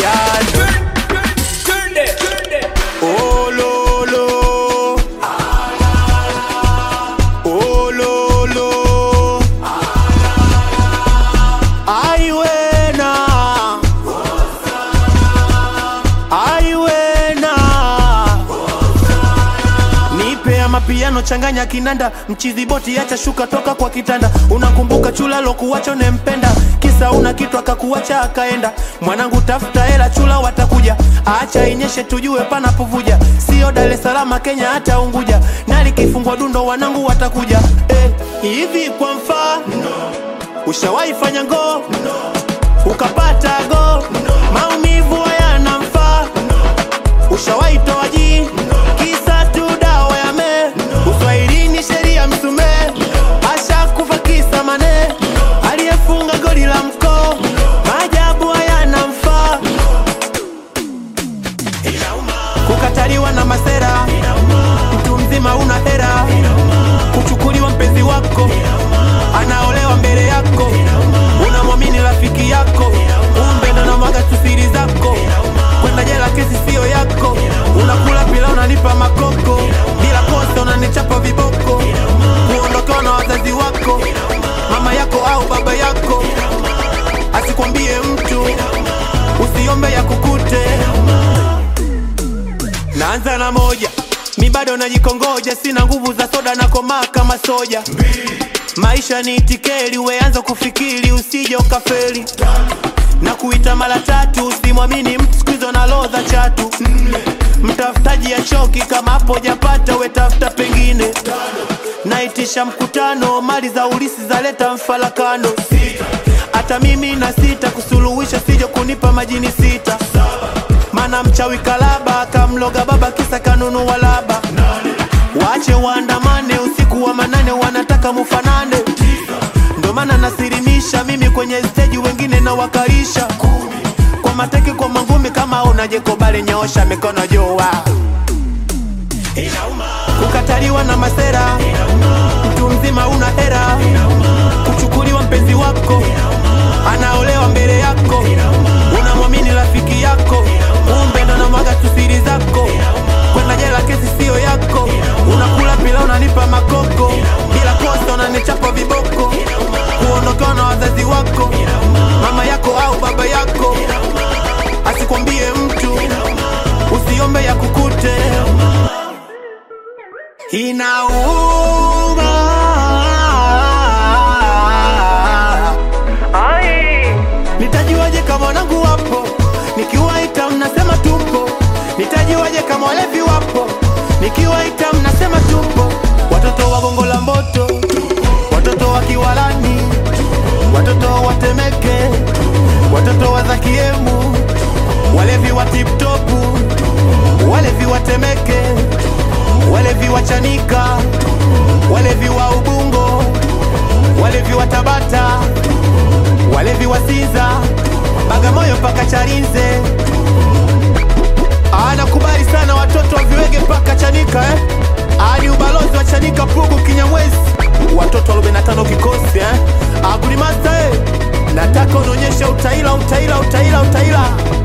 yani Oh, lo, lo. Oh, lo, lo. Ai, wena. Ai, wena. Nipe ya mapiano changanya kinanda mchizi boti acha shuka toka kwa kitanda unakumbuka chula lokuwacho nempenda kisa una kitu akakuacha akaenda mwanangu tafuta hela chula watakuja acha inyeshe tujue panapovuja sio Dar es Salaam Kenya hata Unguja na likifungwa dundo wanangu watakuja eh, hivi kwa mfano ushawahi fanya ngoo ukapata go maumivu yanamfaa ushawahi toa ji kisa tu dawa ya me uswahilini sheria msume ashakufa kisa mane aliyefunga goli la mkoo maajabu hayanamfaa kukataliwa na masera mtu mzima una hera kuchukuliwa mpenzi wako anaolewa mbele yako unamwamini rafiki yako kumbe ndo namwaga tu siri zako kwenda jela kesi siyo yako unakula pila unanipa makoko bila kosa unanichapa viboko kuondokewa na wazazi wako mama yako au baba yako asikwambie mtu usiombe ya kukute naanza na moja mi bado najikongoja sina nguvu za soda na komaa kama soja maisha ni tikeli weanza kufikiri usije ukafeli na kuita mara tatu usimwamini mtu siku hizo na lodha chatu mtafutaji ya choki kama hapo japata wetafuta pengine naitisha mkutano mali za ulisi zaleta mfarakano hata mimi na sita kusuluhisha sijo kunipa majini sita mana mchawi kalaba kamloga baba kisa kanunua laba waache waandamane usiku wa manane wanataka mufanane ndo maana nasirimisha mimi kwenye steji wengine na wakaisha kwa mateke kwa mangumi kama unajekobale nyoosha mikono jua kukataliwa na masera mtu mzima una hera kuchukuliwa mpenzi wako anaolewa mbele yako unamwamini rafiki yako kumbe ndo namwaga tu siri zako kwenda jela kesi siyo yako unakula pila unanipa makoko bila kosa unanichapa viboko kuondokewa na wazazi wako mama yako au baba yako asikwambie mtu usiombe ya kukute inauma nitajuaje kama wanangu wapo nikiwaita mnasema tupo nitajuaje kama walevi wapo nikiwaita mnasema tupo watoto wa gongo la mboto watoto wa kiwalani watoto wa temeke watoto wa zakiemu walevi wa tiptopu walevi wa temeke walevi wa chanika walevi wa ubungo walevi wa tabata walevi wa siza bagamoyo mpaka charinze anakubali sana watoto wa viwege mpaka chanika eh? ani ubalozi wa chanika pugu kinyamwezi watoto wa 45 kikosi eh? agulimasta eh? nataka unaonyesha utaila utaila utaila utaila